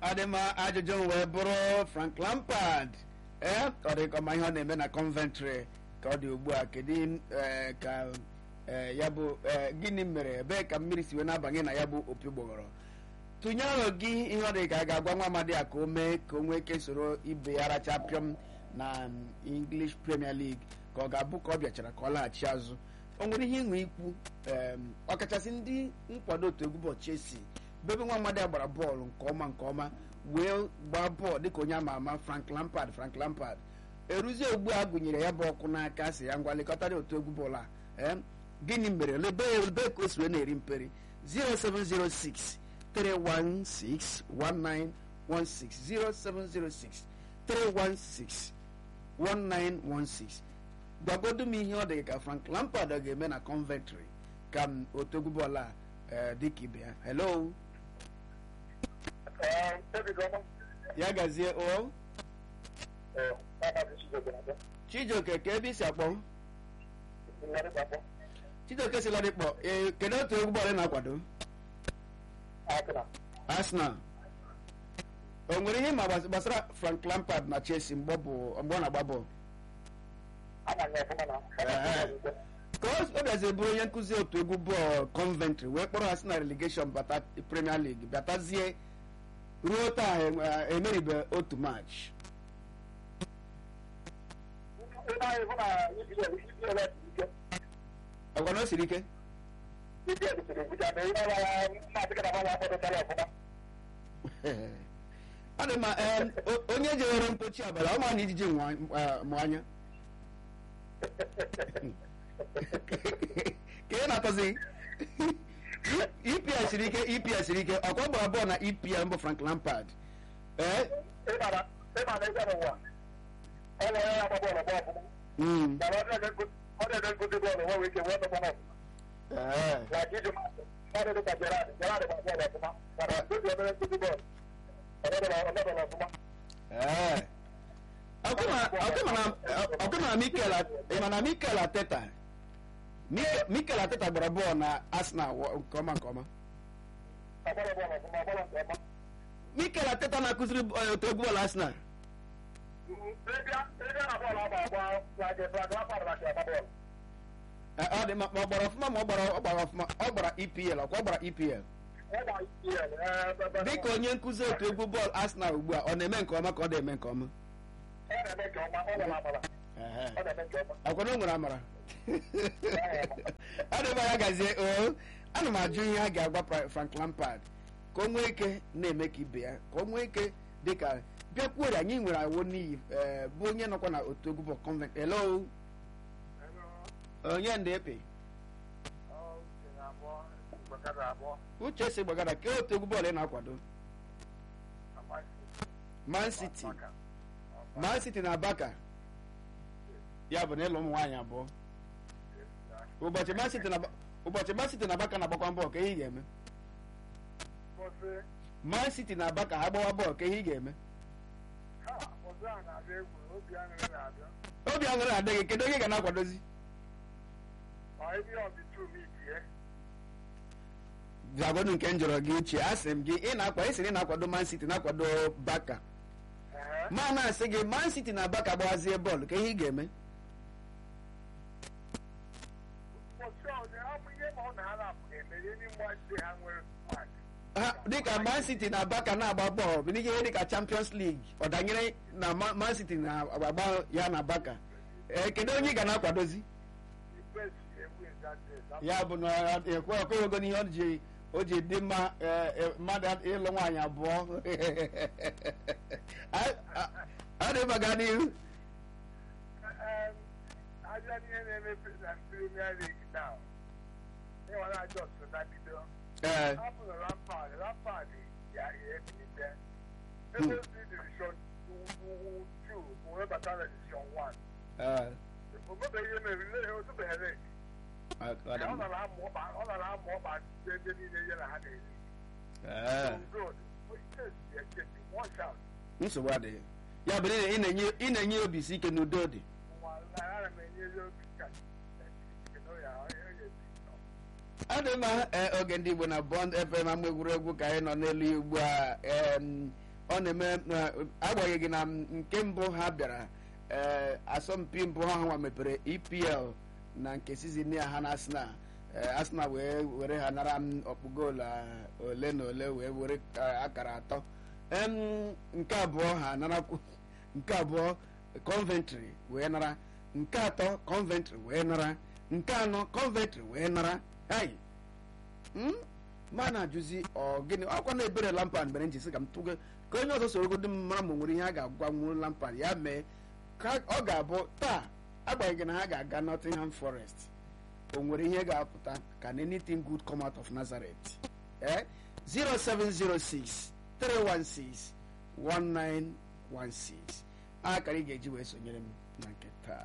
adịma ajụjụ m wee bụrụ frank lampard ee ọ dị ka ọma ihe ọ na-eme na coventry ka ọ dị ugbu a kedu ee, ka ee, ya bụ ee, gịnị mere ebee ka mmiri si wee na-abanye na ya bụ opi gbọghọrọ tụnye aro gị ihe ọ dị ka a ga-agwa nwa amadi a ka o mee ka o nwee ike soro ibe ya racha pịọm na um, english premier league ka ọ ga-abụ ka ọ bịachara ka ọ laghachi azụ o nwere ihe ịṅụ ikwu em, ọkachasị ndị nkwado otu egwu bọọlụ chelsea bebe nwa amadi a gbara bọọlụ nke ọma nke ọma wee gbaa bọọlụ dịka onye ama ama frank lampard frank lampard eruzie ugbu a gụnyere ya bụ ọkụ n'aka si ya ngwa lekọtara otu egwu bọọlụ a em, gịnị mere lebe ebe ka o si wee na-eri mperi 0706 316 1916 0706 316 1916 gwagodu m ihe ọ dị ka frank lampard ọ ga-eme na coventry ka m otu egwu bọọlụ a eh, dịka ibe ya hello ya gazie o chijioke ka ebe isi akpọ chijioke si ladikpọ ee kedu otu egwu bọọlụ ị na-akwado arsenal o nwere ihe ma gbas- gbasara frank lampard na chelsea mgbe ọ bụ mgbe ọ na-agba bọọlụ ka o o bịazi bụrụ onye nkụzi otu egwu bọọlụ coventry wee kpọrọ ha si na relegation bata premier league batazie ruo taa e- emeribe otu match ọgwa na o siri ike ọ dị mma em, o- onye jewere mpochi abalị ọ ma na ijiji nwa- eh, mụ anya ka ị na-atọzi epl siri ike epl siri ike ọkwa gbara bọọlụ na epl mbụ frank lampard ee mm, ee, ee. Ọkwa ma- ọkwa ma na- ọkwa ma na mikel A- ị ma na mikel ateta Mike- mikel ateta gbara bọọlụ na arsenal wọ- nke ọma nke ọma mikel ateta na-akụziri eh, otu egwu bọọlụ arsenal Eh, ọ dị mma ma ọ gbara ọfụma ma ọ gbara ọ gbara ọfụma ọ gbara epl ọkwa ọ gbara epl dịka onye nkụzi otu egwu bọọlụ arsenal ugbu a ọ na-eme nke ọma ka ọ na-eme nke ọma Ehe. akwa na o nwere amara ọ dị mma ya gazie o ana m ajụ ihe a ga-agwa Fra- frank lampard ka o nwee ike na-eme ka ibe ya ka o nwee ike dịka bịakwuo anyị nwere awo n'iyi eh, bụ onye nọkwa na otu egwu bọọlụ convent hello onye ndị epe uche si gbagara ka otu egwu bọọlụ ị na-akwado man city man city na baka ya bụ na ịlụ ụmụ nwaanyị abụọ ụbọchị man city na Ba- ụbọchị man city na baka na-agbakwa bọọlụ ka ihe ị ga-eme man city na baka ha gbawa bọọlụ ka ihe ị ga-eme obi aṅụrị adịghị kedu onye ga na-akwadozi zagonu nke m jụrụ gị uche asị m gị ị na-akwa ị sịrị ị na-akwado man city na-akwado baka ma na-asị gị man city na baka gbawazie bọọlụ ka ihe ị ga-eme ha dịka man city na baka na-agba bọọlụ bụ n'ihe dịka champions league ọ danyere na Ma- man city na-agba ya na baka ee kedu onye ị ga na-akwadozi ya bụ na ekwe ekwewego n'ihe o ji o ji dị mma eh, eh, mmadụ ịlụ nwaanyị abụọ A- a- ọ dị mma gaa n'ihu Aja n'ihe na-eme na Premier League now. Ịnwere ajọ ọsọ na bido. ee Hapụ na Lampard, Lampard ya ebilite. Ebe ozi division two, wee bata na division one. ee O mebeghị ihe mere, ile ihe otubeghị rate. ọ dị Ọ mma nọrọ amụ ọkpa, ọ nọrọ amụ ọkpa ebe niile ihe na ha na-eri. ee Good. Chelsea echebi, one shout. nsogbu adịghị ya bụ na ị na-enye ị na-enye obi isi ike n'udo dị Nwa ana m enye ya obi ka kedu ya onye ga-esi nọ. ọ dị mma ee, oge ndị igbo na bond fm ama egwuregwu ka anyị nọ n'elu ya ugbu a em, ọ na-eme agbanyeghị na nke mbụ ha bịara ee asọmpi mbụ ha nwa mepere EPL na nke sizin ya ha na Arsenal Arsenal wee were ha nara ọkpụ goolu ole na ole wee were akara atọ nke abụọ ha narakwu nke abụọ Coventry wee nara nke atọ Coventry wee nara nke anọ Coventry wee nara ai ma na-ajụzi ọ gịnị ọkwa na ebere Lampard mere njisi ka m tụgo ka onye ọzọ sorogodo m mara ma nwere ihe a ga-agwanwu Lampard ya mee ka ọ ga-abụ taa agbanyeghị na ha ga-aga Nottingham Forest o nwere ihe ga-apụta can anything good come out of Nazareth eh 0706 316 1916 akara ị ga-eji wee sonyere m na nke taa